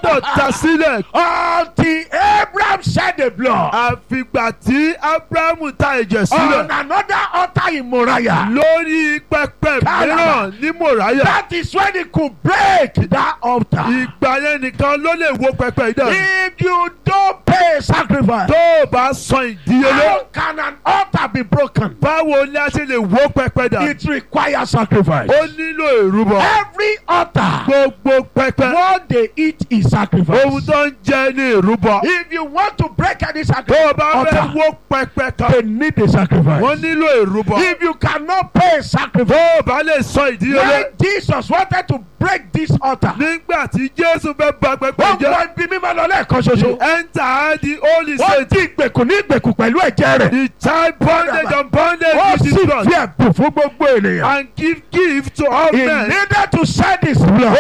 gbọ́dọ̀ ta sílẹ̀ until Abraham shed the blood àfìgbà tí abrahamu ta ẹ̀jẹ̀ on sílẹ̀ another altar in Moriah. lórí pẹpẹ Kálá. mìíràn ní mòráyà That is when he could break that altar. ìgbà yẹn nìkan ló lè wo pẹpẹ ìdá If you don't pay sacrifice, tó o bá san ìdíyelé how can an altar be broken? báwo ni a ṣe lè wo pẹpẹ dà It requires sacrifice. ó nílò ìrúbọ Every altar, gbogbo pẹpẹ what they eat is sacrifice. ohun tó ń jẹ ní ìrúbọ If you want to break any tó o sacrifice, bá fẹ́ altar, wo pẹpẹ kan they need a sacrifice. wọ́n nílò ìrúbọ If you cannot pay tó sacrifice, o bá lè san ìdíyelé when Jesus wanted to break this altar, nígbà tí jésù fẹ́ bà pẹpẹ ó jẹ́ gbọ́ ibi mímọ́ lọ lẹ́ẹ̀kan ṣoṣo. enter the holy Ó saint di ìgbèkùn ní ìgbèkùn pẹ̀lú ẹ̀jẹ̀ rẹ̀. the child bondage and bondage Ó with sì his blood fi ẹ̀bùn fún gbogbo ènìyàn. and give gift to all He men needed to shed his blood.